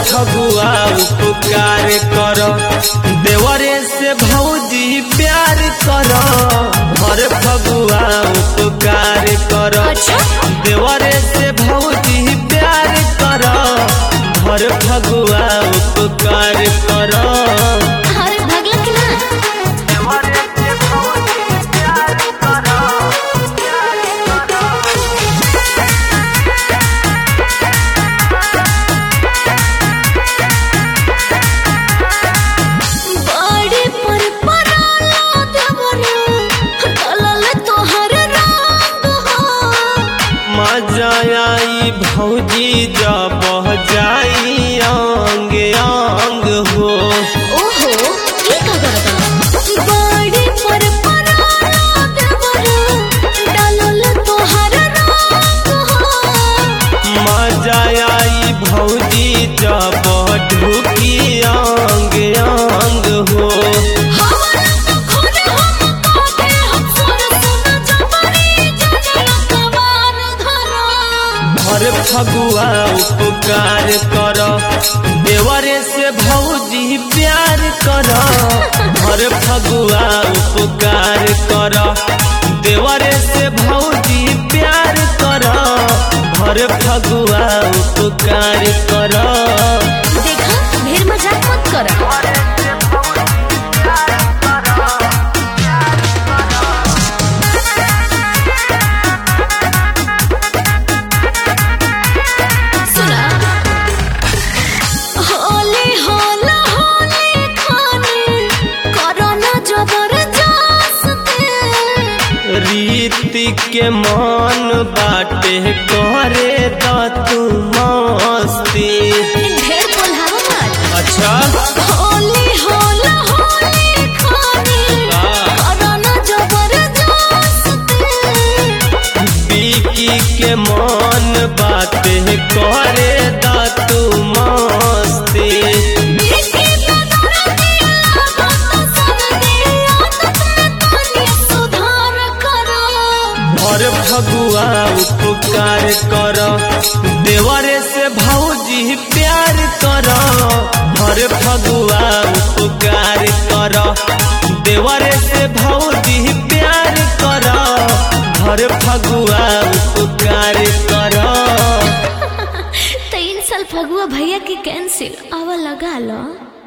फगुआ उपकार कर देवरे से भौजी प्यार कर भर फगुआ उपकार कर अच्छा देवरे से भौजी प्यार कर भर फगुआ उपकार कर अरे भगला कि ना देवरे से भौजी प्यार कर बड़े पर पराला देवरा डलल तोहर रंग हो मजा आई भौजी जब जाई अंग अंग हो ओहो ई का करता बड़े पर पराला देवरा डलल तोहर रंग हो मजा आई भौजी जब ढुकी अंग अंग हो हमरा तो खुद हम काटे हम सुन सुन जबरी जजन कवार धरा भर फगुआ उपकार कर देवरे से भौजी प्यार कर भर फगुआ उपकार कर देवरे से भौजी प्यार कर भर फगुआ उपकार कर देखा ढेर मजाक मत करा सुना होली होला होली खाने करना जबरदस्ती रीति के मन बाटे करे द तू मस्ती ढेर बोलावा मत अच्छा होली होला होली खाने करना जबरदस्ती बीकी के मन बाटे करे द तू मस्ती देखी नजर दिया बात सब दिया तो सुधार करो भर फगुआ उपकार कर देवरे से भौजी प्यार कर भर फगुआ उपकार कर देवरे से भौजी प्यार कर भर फगुआ उपकार कर तीन साल फगुआ भैया की कैंसिल आवा लगा लो